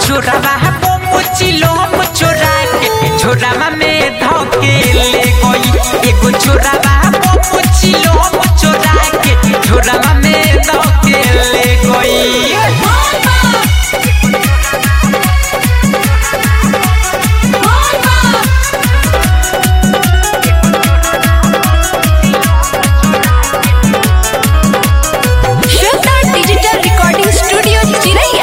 चोरावा बम चिलम चोरा के झोरावा में धके ले गई एगो चोरावा बम चिलम चोरा के झोरावा में धके ले गई श्वेता डिजिटल रिकॉर्डिंग स्टूडियो चिरैया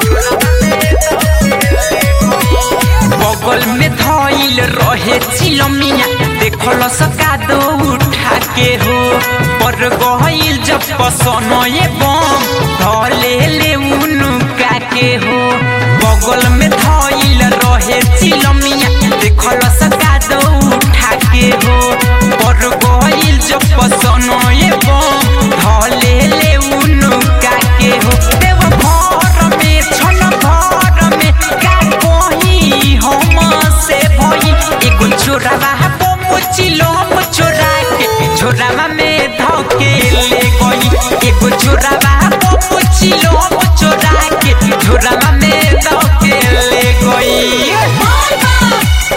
बगल में धइल रहे चिलमिया देखल सका दो उठा के हो पर गइल जब पसनए बम धले ले उनुका के हो बगल में धइल रहे चिलमिया देखल सका दो उठा के हो पर गइल जब पसनए बम धले ले उनुका के हो देव घर में छन घर में का कही हम से भई एगो चोरावा बम चिलम चोरा के झोरावा में धके ले गई एगो चोरावा बम चिलम चोरा के झोरावा में धके ले गई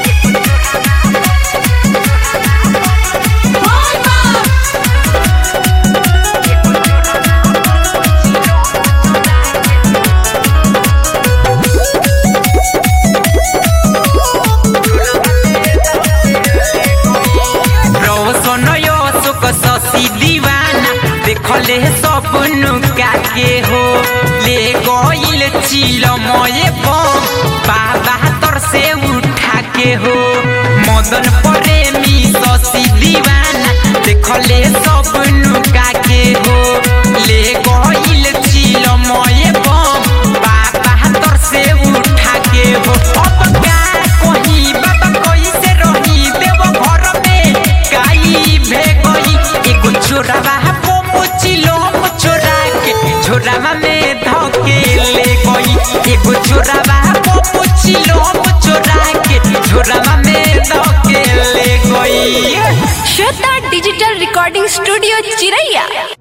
रोशन सुख शशि दीवाना देखले सपनु काके हो ले गइल चिलमय बम बाबा तर से उठा के हो मदन प्रेमी शशि दीवाना देखले सपनु काके हो ले गइल चिलमय बम बाबा तर से उठा के हो अब का कही बाबा कैसे रही देव घर में गाई भे गई एगो चोरावा बम चिलम चोरा के झोरावा में धके ले गई एगो चोरावा बम चिलम चोरा के झोरावा में धके ले गई श्वेता डिजिटल रिकॉर्डिंग स्टूडियो चिरैया